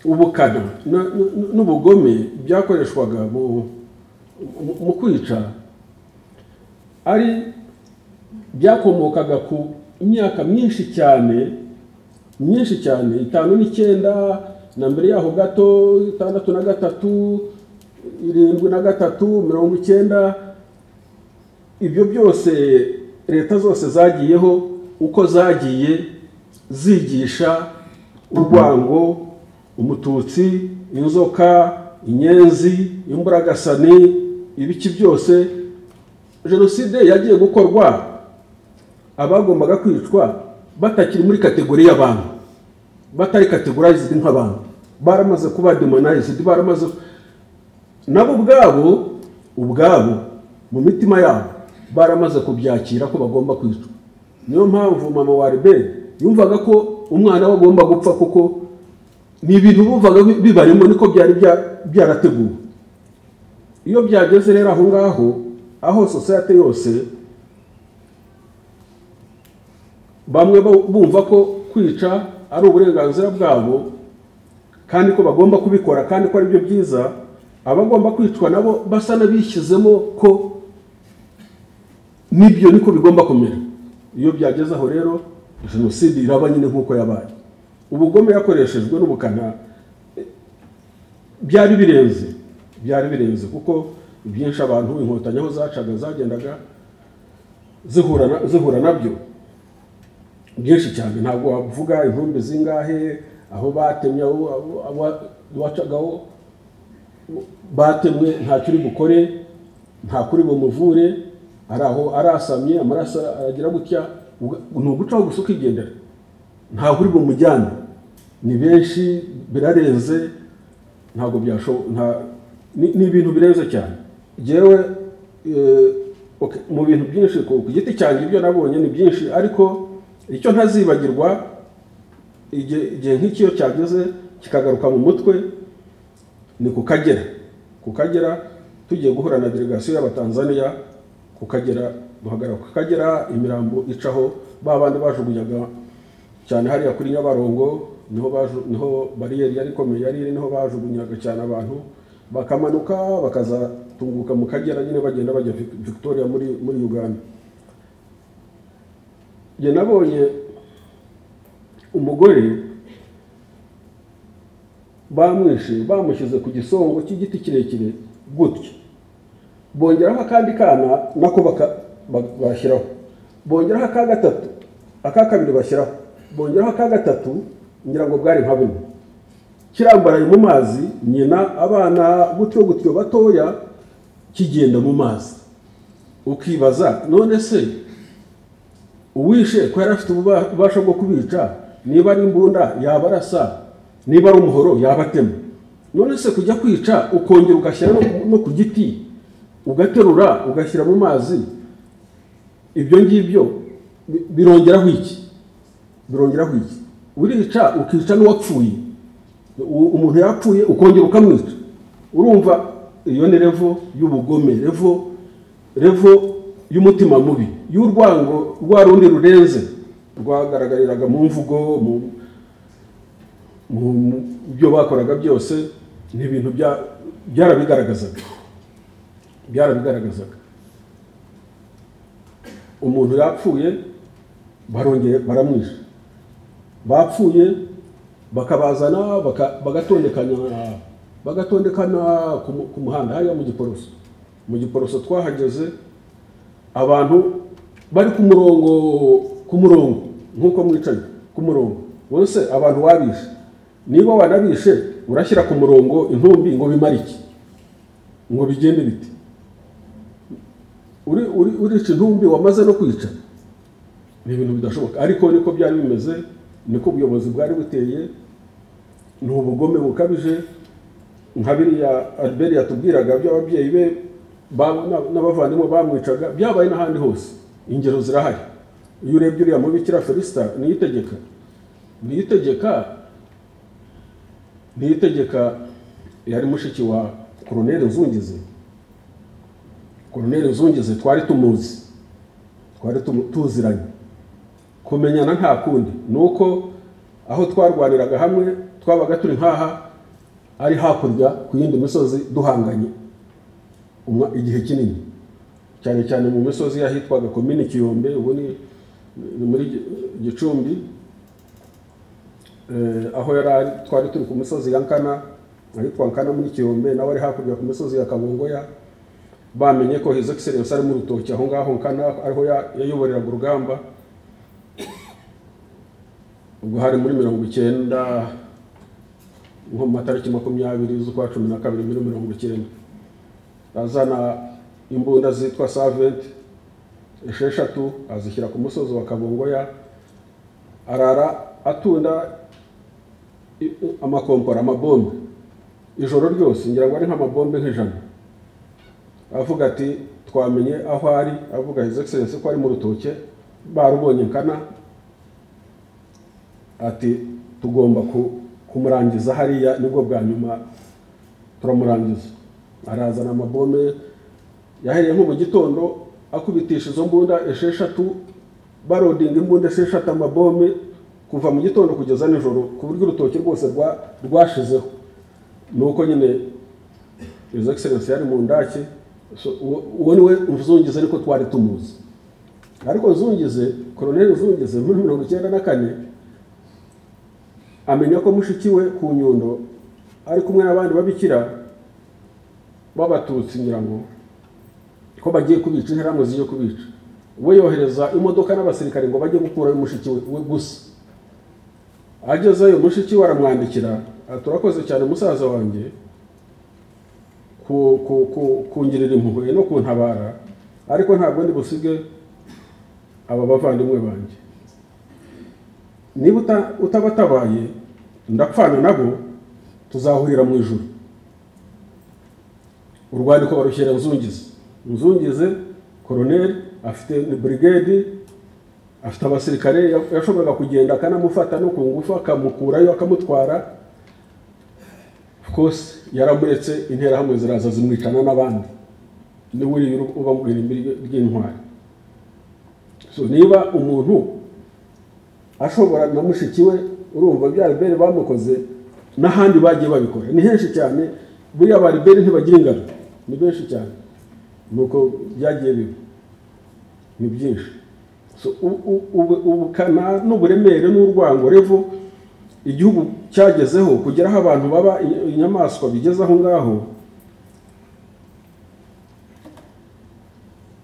ubukana na- n- n'ubugome byakoreshwaga mu mu- mu kwica ari byakomokaga ku myaka myinshi cyane myinshi cyane itanu n'icyenda na mbere yaho gato itandatu na gatatu irindwi na gatatu mirongo icyenda ibyo byose leta zose zagiyeho uko zagiye zigisha urwango umututsi inzoka inyenzi imburagasani ibiki byose jenoside yagiye gukorwa abagombaga kwicwa batakiri muri kategori y'abantu batari kategorized nk'abantu baramaze kuba demonized baramaze nabo ubwabo ubwabo mu mitima yabo baramaze kubyakira ko bagomba kwicwa niyo mpamvu mama wa reberi yumvaga ko umwana we agomba gupfa kuko ni ibintu bumvaga bi- bibarimo niko byari bya- byarateguwe iyo byageze rero aho ngaho aho sosiyete yose bamwe bu- bumva ko kwica ari uburenganzira bwabo kandi ko bagomba kubikora kandi ko ari byo byiza abagomba kwicwa nabo basa n'abishyizemo ko n'ibyo niko bigomba kumera iyo byageze aho rero jenoside iraba nyine nk'uko yabaye ubugome yakoreshejwe n'ubukana eh, byari birenze byari birenze kuko ibyinshi abantu inkotanyi aho zacaga zagendaga zihura na- zihura nabyo byinshi cyane ntabwo wavuga intumbi zingahe aho batemye abo abo- abo- wacagaho batemwe ntacyo uri bukore nta kuri bumuvure ari aho arasamye amaraso aragira gutya uga- ni ugucaho gusa ukigendera ntaho uri bumujyane ni benshi birarenze ntabwo byashoboka nta ni- ni ibintu birenze cyane yewe mu bintu byinshi ku ku giti cyanjye ibyo nabonye ni byinshi ariko icyo ntazibagirwa igihe igihe nk'ikiyo cyageze kikagaruka mu mutwe ni ku kagera ku kagera tugiye guhura na delegasiyo y'abatanzaniya ku kagera duhagarara ku kagera imirambo icaho ba bandi bajugunyaga cyane hariya kuri nyabarongo niho baju- niho bariyeri yari ikomeye yari iri niho bajugunyaga cyane abantu bakamanuka bakazatunguka mu kagera nyine bagenda bajya Vic- victoria muri muri uganda njye nabonye umugore bamwishe bamushyize ku gisongo cy'igiti kirekire gutya bongeraho akandi kana nako baka- ba- bashyiraho bongeraho aka gatatu aka kabiri bashyiraho bongeraho aka gatatu ngira ngo bwari nka bune kirambaraye mu mazi nyina abana gutyo gutyo batoya kigenda mu mazi ukibaza none se uwishe ko yari afite ububa- ububasha bwo kubica niba ari imbunda yaba arasa niba ari umuhoro yaba atema none se kujya kwica ukongera ugashyira no ku- no ku giti ugaterura ugashyira mu mazi ibyo ngibyo bi- birongeraho iki birongeraho iki urica ukica n'uwapfuye U- umuntu yapfuye ukongera ukamwica urumva iyo ni revo y'ubugome revo revo y'umutima mubi y'urwango rwa rundi rurenze rwagaragariraga mu mvugo mu mu mu- byo bakoraga byose ni ibintu bya- byarabigaragazaga byarabigaragazaga umuntu yapfuye barongeye baramwisha bapfuye bakabazana baka- bagatondekana bagatondekana ku mu- ku muhanda hariya mu giporoso mu giporoso twahageze abantu bari ku murongo ku murongo nk'uko mwicaye ku murongo bose abantu wabishe niba wanabishe urashyira ku murongo intumbi ngo bimare iki ngo bigende biti uri uri urica intumbi wamaze no kwica ni ibintu bidashoboka ariko niko byari bimeze niko ubuyobozi bwari buteye ni ubugome bukabije nka biriya albert yatubwiraga by'ababyeyi be ba- na- n'abavandimwe bamwicaga byabaye n'ahandi hose ingero zirahari iyo urebye uriya mubikira felisita niyo itegeka niyo itegeka niyo itegeka yari mushiki wa koroneri nzungizi koroneri zungize twari tumuzi twari tumu- tuziranye kumenyana nta kundi ni uko aho twarwaniraga hamwe twabaga turi nk'aha ari hakurya ku yindi misozi duhanganye umwa- igihe kinini cyane cyane mu misozi y'ahitwaga komini kiyombe ubu ni ni muri Gi- gicumbi Eh, aho yari ari twari turi ku misozi ya nkana ahitwa nkana muri kiyombe nawe ari hakurya ku misozi ya kabongoya bamenye ko his excellence ari mu rutoki aho ngaho nkana ariho ya- yayoboreraga urugamba ubwo hari muri mirongo icyenda nko mu matariki makumyabiri z'ukwa cumi na kabiri muri mirongo icyenda azana imbunda zitwa saventi esheshatu azishyira ku musozi wa kabongoya arara atunda i- amakompora amabombe ijoro ryose ngira ngo ari nk'amabombe nk'ijana avuga ati twamenye aho ari avuga his excellence ko ari mu rutoke barubonye nkana ati tugomba ku- kumurangiza hariya nibwo bwa nyuma turamurangiza arazana amabombe yahereye nko mu gitondo akubitisha izo mbunda esheshatu barodinga imbunda esheshatu amabombe kuva mu gitondo kugeza nijoro ku buryo urutoki rwose rwa- rwashizeho ni uko nyine izo egiserensi yari mu ndake so, uwo- uwo ni we uzungize ariko twari tumuzi ariko nzungize koroneri nzungize muri mirongo icyenda na kane amenya ko mushiki we ku nyundo ari kumwe n'abandi babikira b'abatutsi ngira ngo ko bagiye kubica interahamwe zigiye kubica we yohereza imodoka n'abasirikare ngo bajye gukurayo mushiki we we gusa agezeyo mushiki we aramwandikira ati urakoze cyane musaza wanjye ku- ku- ku- kungirira impuhwe no kuntabara ariko ntabwo ndi busige aba bavandimwe banjye niba uta- utabatabaye ndapfana nabo tuzahurira mu ijuru urwandiko barushyira nzungize nzungize koroneri afite ni burigade afite abasirikare ya- yashoboraga kugenda akanamufata no ku ngufu akamukurayo akamutwara of course yaramuretse interahamwe ziraza zimwicana n'abandi niwe uriye uru- uba mu irimbi ry- ry'intwari so niba umuntu ashobora na mushiki we urumva bya riberi bamukoze n'ahandi bagiye babikora ni henshi cyane buriya ba riberi ntibagira ingano ni benshi cyane nuko byagiye biba ni byinshi So, u- u- ub- ubukana n'uburemere n'urwango revo igihugu cyagezeho kugera aho abantu baba i- inyamaswa bigeze aho ngaho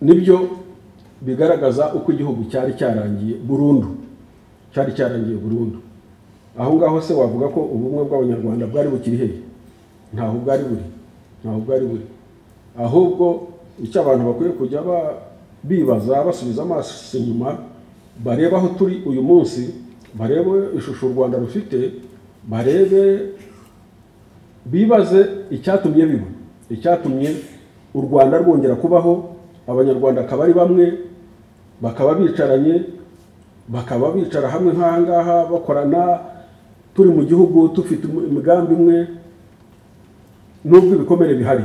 nibyo bigaragaza uko igihugu cyari cyarangiye burundu cyari cyarangiye burundu aho ngaho se wavuga ko ubumwe bw'abanyarwanda bwari bukiri hehe ntaho bwari buri ntaho bwari buri ahubwo icyo abantu bakwiye kujya ba- bibaza basubiza amaso inyuma barebe aho turi uyu munsi barebe ishusho u rwanda rufite barebe bibaze icyatumye biba icyatumye u rwanda rwongera kubaho abanyarwanda akaba ari bamwe bakaba bicaranye bakaba bicara hamwe nk'aha ngaha bakorana turi mu gihugu dufite imigambi imwe nubwo ibikomere bihari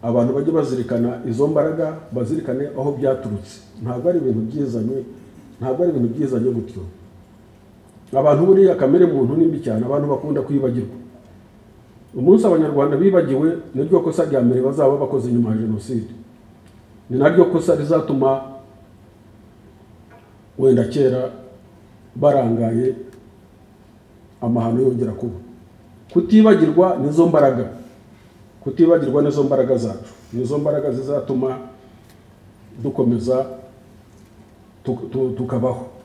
abantu bajye bazirikana izo mbaraga bazirikane aho byaturutse ntabwo ari ibintu byizanye ntabwo ari ibintu byizanye gutyo abantu buriya kamere muntu ni mbi cyane abantu bakunda kwibagirwa umunsi abanyarwanda bibagiwe niryo kosa rya mbere bazaba bakoze nyuma ya jenoside ni naryo kosa rizatuma wenda kera barangaye amahano yongera kuba kutibagirwa nizo mbaraga kutibagirwa nizo mbaraga zacu nizo mbaraga zizatuma dukomeza tuk- tu- tukabaho